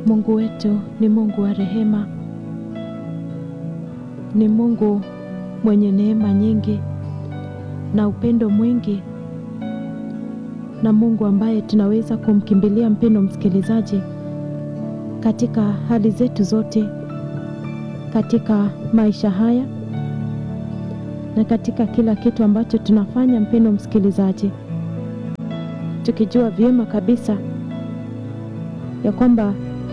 Mungu wetu ni Mungu wa rehema, ni Mungu mwenye neema nyingi na upendo mwingi, na Mungu ambaye tunaweza kumkimbilia, mpendo msikilizaji, katika hali zetu zote, katika maisha haya na katika kila kitu ambacho tunafanya, mpendo msikilizaji, tukijua vyema kabisa ya kwamba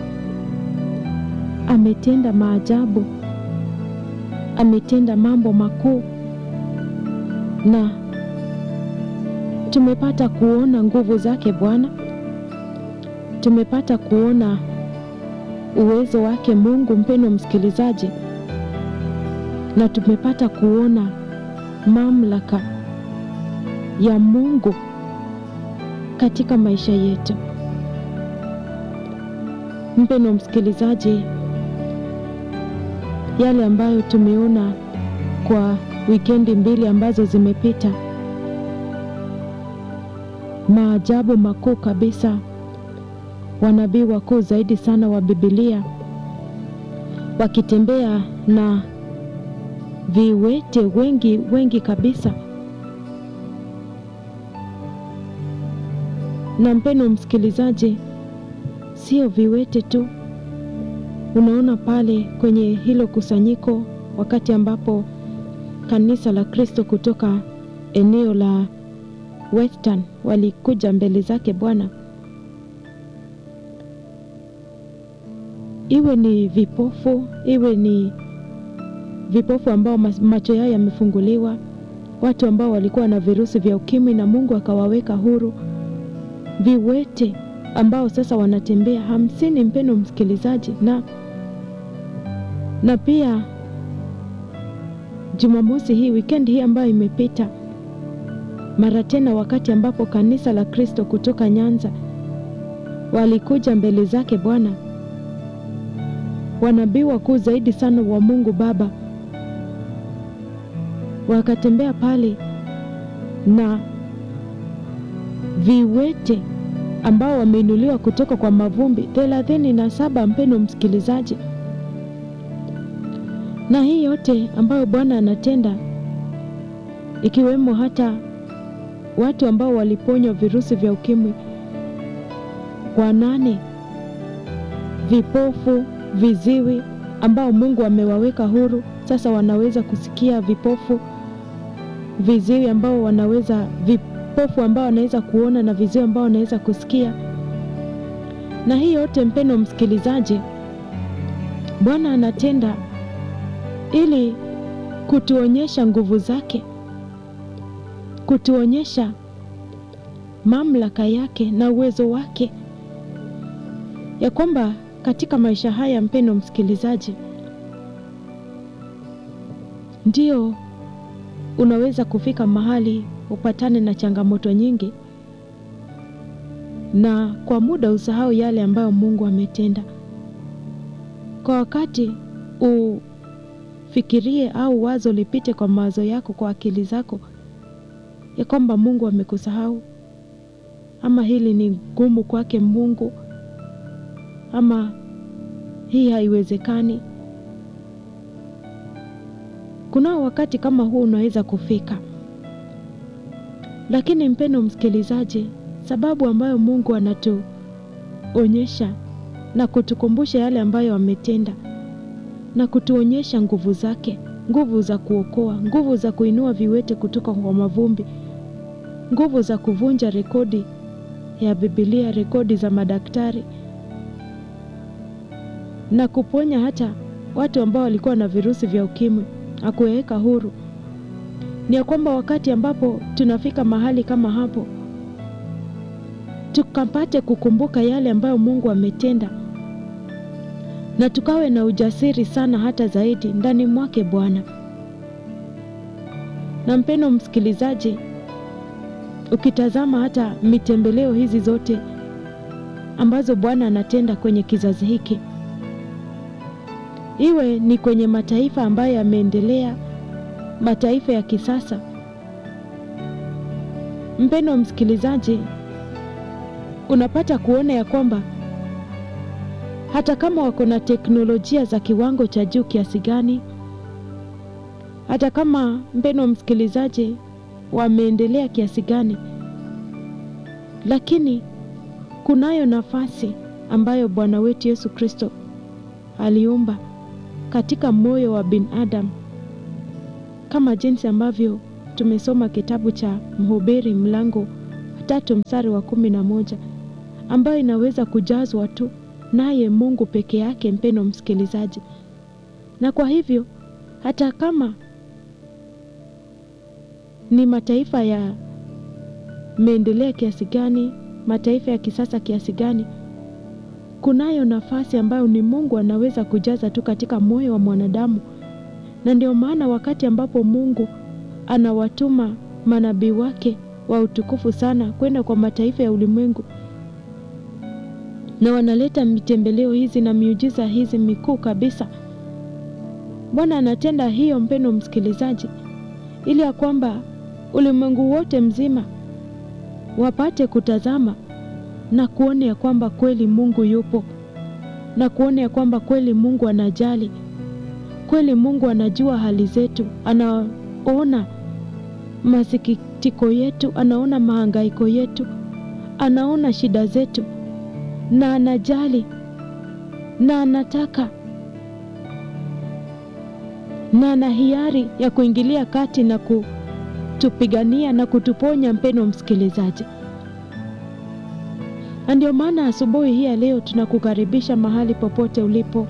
ametenda maajabu, ametenda mambo makuu, na tumepata kuona nguvu zake Bwana, tumepata kuona uwezo wake Mungu, mpendo msikilizaji, na tumepata kuona mamlaka ya Mungu katika maisha yetu. Mpendo msikilizaji, yale ambayo tumeona kwa wikendi mbili ambazo zimepita, maajabu makuu kabisa, wanabii wakuu zaidi sana wa Biblia wakitembea na viwete wengi wengi kabisa. Na mpendo msikilizaji, sio viwete tu, unaona pale kwenye hilo kusanyiko, wakati ambapo kanisa la Kristo kutoka eneo la Western walikuja mbele zake Bwana, iwe ni vipofu, iwe ni vipofu ambao macho yao yamefunguliwa, watu ambao walikuwa na virusi vya ukimwi na Mungu akawaweka huru, viwete ambao sasa wanatembea hamsini, mpendo msikilizaji, na na pia Jumamosi hii wikendi hii ambayo imepita, mara tena, wakati ambapo kanisa la Kristo kutoka Nyanza walikuja mbele zake Bwana, wanabii wakuu zaidi sana wa Mungu Baba wakatembea pale na viwete ambao wameinuliwa kutoka kwa mavumbi thelathini na saba, mpendo msikilizaji. Na hii yote ambayo Bwana anatenda, ikiwemo hata watu ambao waliponywa virusi vya ukimwi wanane, vipofu, viziwi ambao Mungu amewaweka huru, sasa wanaweza kusikia, vipofu, viziwi ambao wanaweza vipofu ambao wanaweza kuona na viziwi ambao wanaweza kusikia. Na hii yote mpendo msikilizaji, Bwana anatenda ili kutuonyesha nguvu zake, kutuonyesha mamlaka yake na uwezo wake, ya kwamba katika maisha haya mpendo msikilizaji, ndio unaweza kufika mahali upatane na changamoto nyingi, na kwa muda usahau yale ambayo Mungu ametenda. Kwa wakati ufikirie au wazo lipite kwa mawazo yako, kwa akili zako, ya kwamba Mungu amekusahau, ama hili ni gumu kwake Mungu, ama hii haiwezekani. Kunao wakati kama huu unaweza kufika, lakini mpendo msikilizaji, sababu ambayo Mungu anatuonyesha na kutukumbusha yale ambayo ametenda na kutuonyesha nguvu zake, nguvu za kuokoa, nguvu za kuinua viwete kutoka kwa mavumbi, nguvu za kuvunja rekodi ya Biblia, rekodi za madaktari na kuponya hata watu ambao walikuwa na virusi vya ukimwi akuweka huru. Ni ya kwamba wakati ambapo tunafika mahali kama hapo, tukapate kukumbuka yale ambayo Mungu ametenda na tukawe na ujasiri sana hata zaidi ndani mwake Bwana. Na mpendo msikilizaji, ukitazama hata mitembeleo hizi zote ambazo Bwana anatenda kwenye kizazi hiki iwe ni kwenye mataifa ambayo yameendelea, mataifa ya kisasa. Mpendo msikilizaji, unapata kuona ya kwamba hata kama wako na teknolojia za kiwango cha juu kiasi gani, hata kama mpeno msikilizaji, wameendelea kiasi gani, lakini kunayo nafasi ambayo Bwana wetu Yesu Kristo aliumba katika moyo wa binadamu, kama jinsi ambavyo tumesoma kitabu cha Mhubiri mlango tatu mstari wa kumi na moja ambayo inaweza kujazwa tu naye Mungu peke yake, mpeno msikilizaji. Na kwa hivyo hata kama ni mataifa ya meendelea kiasi gani, mataifa ya kisasa kiasi gani, kunayo nafasi ambayo ni Mungu anaweza kujaza tu katika moyo wa mwanadamu. Na ndio maana wakati ambapo Mungu anawatuma manabii wake wa utukufu sana kwenda kwa mataifa ya ulimwengu na wanaleta mitembeleo hizi na miujiza hizi mikuu kabisa, Bwana anatenda hiyo, mpendo msikilizaji, ili ya kwamba ulimwengu wote mzima wapate kutazama na kuona ya kwamba kweli Mungu yupo na kuona ya kwamba kweli Mungu anajali, kweli Mungu anajua hali zetu, anaona masikitiko yetu, anaona mahangaiko yetu, anaona shida zetu na anajali na anataka na ana hiari ya kuingilia kati na kutupigania na kutuponya, mpeno msikilizaji. Na ndio maana asubuhi hii ya leo tunakukaribisha mahali popote ulipo,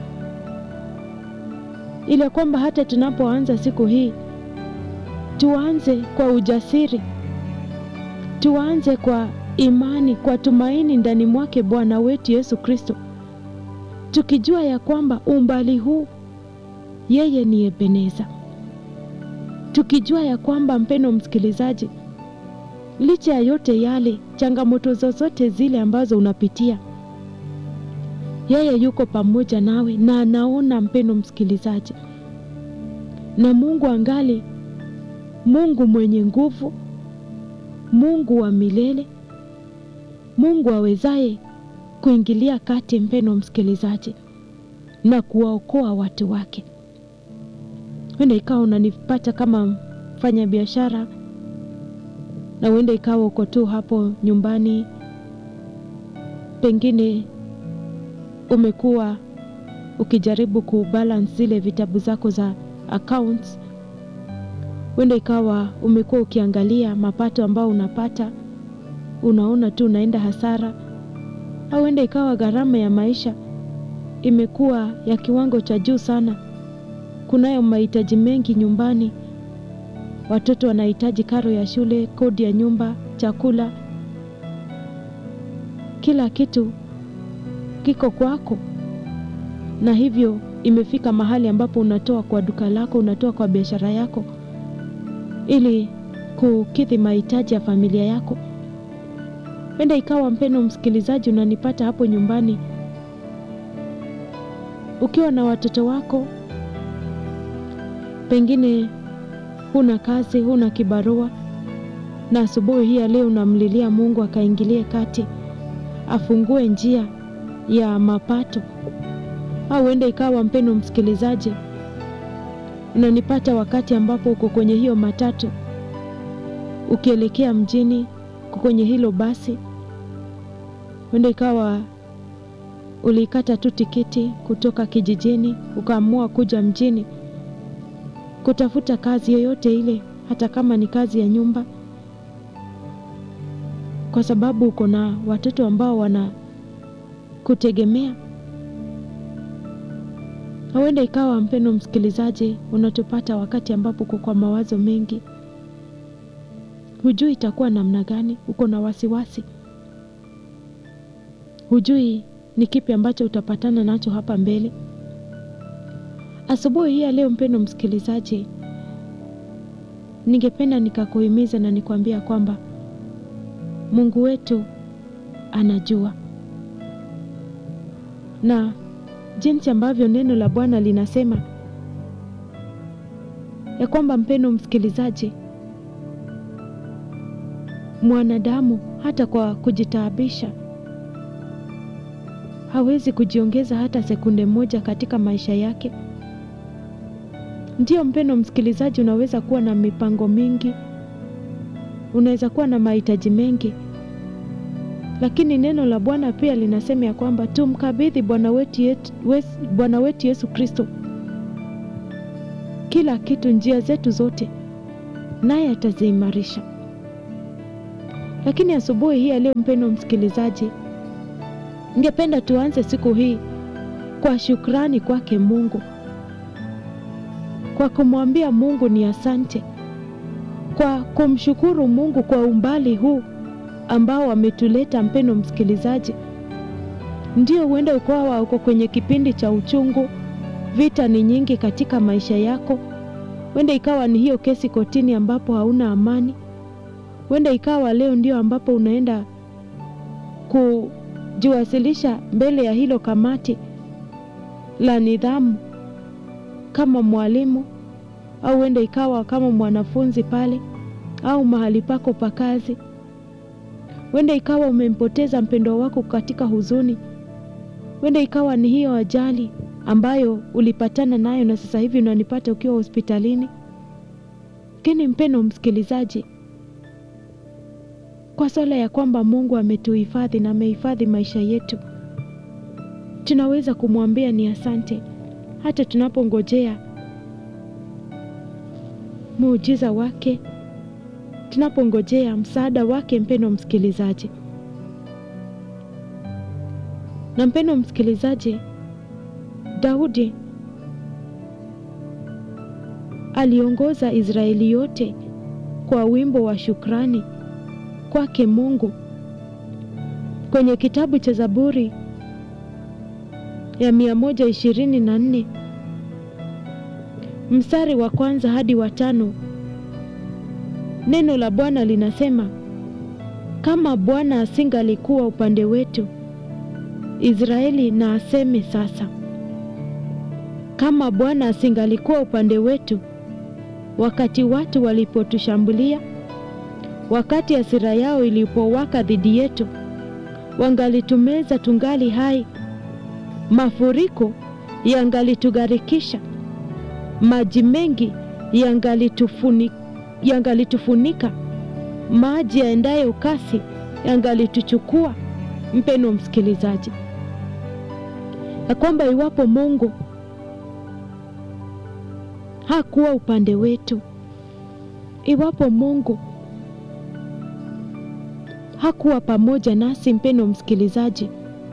ili kwamba hata tunapoanza siku hii tuanze kwa ujasiri, tuanze kwa imani, kwa tumaini ndani mwake Bwana wetu Yesu Kristo, tukijua ya kwamba umbali huu yeye ni Ebeneza, tukijua ya kwamba mpeno msikilizaji, licha ya yote yale, changamoto zozote zile ambazo unapitia, yeye yuko pamoja nawe na anaona, mpeno msikilizaji, na Mungu angali Mungu mwenye nguvu, Mungu wa milele, Mungu awezaye kuingilia kati, mpeno msikilizaji, na kuwaokoa watu wake. Huenda ikawa unanipata kama mfanya biashara, na huenda ikawa uko tu hapo nyumbani, pengine umekuwa ukijaribu kubalance zile vitabu zako za accounts. Huenda ikawa umekuwa ukiangalia mapato ambayo unapata, unaona tu unaenda hasara, au huenda ikawa gharama ya maisha imekuwa ya kiwango cha juu sana. Kunayo mahitaji mengi nyumbani, watoto wanahitaji karo ya shule, kodi ya nyumba, chakula, kila kitu kiko kwako, na hivyo imefika mahali ambapo unatoa kwa duka lako, unatoa kwa biashara yako ili kukidhi mahitaji ya familia yako. Penda ikawa mpeno msikilizaji, unanipata hapo nyumbani ukiwa na watoto wako, pengine huna kazi, huna kibarua, na asubuhi hii ya leo unamlilia Mungu akaingilie kati, afungue njia ya mapato. Au huenda ikawa mpeno msikilizaji, unanipata wakati ambapo uko kwenye hiyo matatu ukielekea mjini, uko kwenye hilo basi, huenda ikawa ulikata tu tikiti kutoka kijijini ukaamua kuja mjini kutafuta kazi yoyote ile, hata kama ni kazi ya nyumba, kwa sababu uko na watoto ambao wana kutegemea. Huenda ikawa mpendo msikilizaji, unatupata wakati ambapo uko kwa mawazo mengi, hujui itakuwa namna gani, uko na wasiwasi, hujui ni kipi ambacho utapatana nacho hapa mbele. Asubuhi hii ya leo, mpendo msikilizaji, ningependa nikakuhimiza na nikwambia kwamba Mungu wetu anajua, na jinsi ambavyo neno la Bwana linasema ya kwamba, mpendo msikilizaji, mwanadamu hata kwa kujitaabisha hawezi kujiongeza hata sekunde moja katika maisha yake. Ndiyo mpendo msikilizaji, unaweza kuwa na mipango mingi, unaweza kuwa na mahitaji mengi, lakini neno la Bwana pia linasema ya kwamba tumkabidhi Bwana wetu yetu, Bwana wetu Yesu Kristo kila kitu, njia zetu zote, naye ataziimarisha. Lakini asubuhi hii ya leo, mpendo msikilizaji, ningependa tuanze siku hii kwa shukrani kwake Mungu, kwa kumwambia Mungu ni asante, kwa kumshukuru Mungu kwa umbali huu ambao ametuleta. Mpendo msikilizaji, ndio huenda ukawa uko kwenye kipindi cha uchungu, vita ni nyingi katika maisha yako, huenda ikawa ni hiyo kesi kotini ambapo hauna amani, huenda ikawa leo ndio ambapo unaenda kujiwasilisha mbele ya hilo kamati la nidhamu kama mwalimu, au huenda ikawa kama mwanafunzi pale, au mahali pako pa kazi. Huenda ikawa umempoteza mpendwa wako katika huzuni. Huenda ikawa ni hiyo ajali ambayo ulipatana nayo na sasa hivi unanipata ukiwa hospitalini. Lakini mpendo msikilizaji, kwa swala ya kwamba Mungu ametuhifadhi na amehifadhi maisha yetu, tunaweza kumwambia ni asante, hata tunapongojea muujiza wake, tunapongojea msaada wake. Mpendo msikilizaji, na mpendo msikilizaji, Daudi aliongoza Israeli yote kwa wimbo wa shukrani kwake Mungu kwenye kitabu cha Zaburi ya mia moja ishirini na nne mstari wa kwanza hadi wa tano. Neno la Bwana linasema, kama Bwana asingalikuwa upande wetu, Israeli na aseme sasa. Kama Bwana asingalikuwa upande wetu, wakati watu walipotushambulia, wakati hasira yao ilipowaka dhidi yetu, wangalitumeza tungali hai, mafuriko yangalitugarikisha, maji mengi yangalitufunika, yangalitufunika, maji yaendayo kasi yangalituchukua. Mpendo msikilizaji, ya kwamba iwapo Mungu hakuwa upande wetu, iwapo Mungu hakuwa pamoja nasi, mpendo msikilizaji,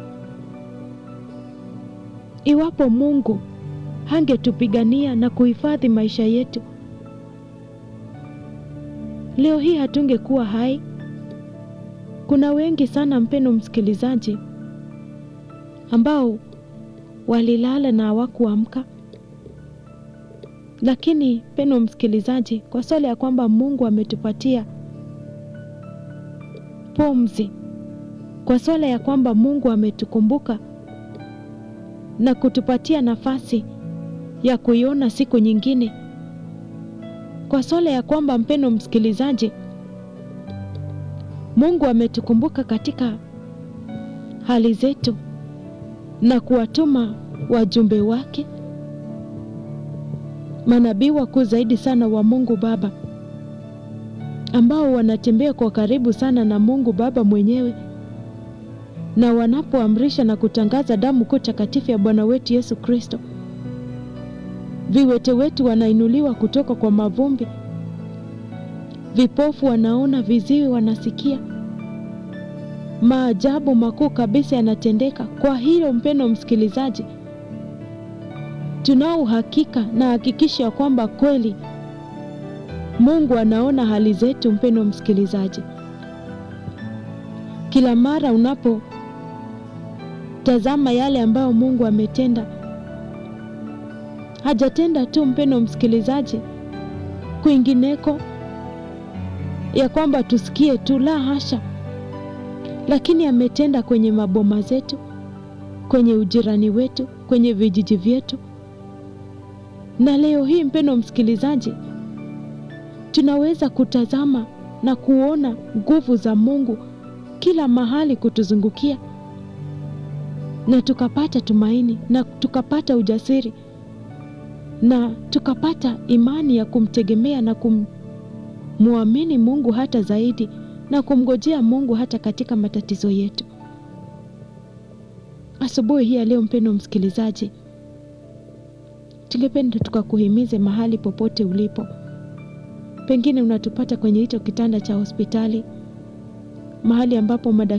iwapo Mungu hangetupigania na kuhifadhi maisha yetu, leo hii hatungekuwa hai. Kuna wengi sana, mpendo msikilizaji, ambao walilala na hawakuamka lakini mpendo msikilizaji, kwa swala ya kwamba Mungu ametupatia pumzi, kwa swala ya kwamba Mungu ametukumbuka na kutupatia nafasi ya kuiona siku nyingine, kwa swala ya kwamba mpendo msikilizaji, Mungu ametukumbuka katika hali zetu na kuwatuma wajumbe wake manabii wakuu zaidi sana wa Mungu Baba ambao wanatembea kwa karibu sana na Mungu Baba mwenyewe, na wanapoamrisha na kutangaza damu kuu takatifu ya Bwana wetu Yesu Kristo, viwete wetu wanainuliwa kutoka kwa mavumbi, vipofu wanaona, viziwi wanasikia, maajabu makuu kabisa yanatendeka. Kwa hilo mpendo msikilizaji tunao uhakika na hakikisha ya kwamba kweli Mungu anaona hali zetu. Mpendo msikilizaji, kila mara unapotazama yale ambayo Mungu ametenda, hajatenda tu mpendo msikilizaji kwingineko ya kwamba tusikie tu, la hasha, lakini ametenda kwenye maboma zetu, kwenye ujirani wetu, kwenye vijiji vyetu na leo hii mpendo msikilizaji, tunaweza kutazama na kuona nguvu za Mungu kila mahali kutuzungukia, na tukapata tumaini na tukapata ujasiri na tukapata imani ya kumtegemea na kumwamini Mungu hata zaidi na kumngojea Mungu hata katika matatizo yetu. Asubuhi hii ya leo, mpendo msikilizaji, tungependa tukakuhimize mahali popote ulipo, pengine unatupata kwenye hicho kitanda cha hospitali, mahali ambapo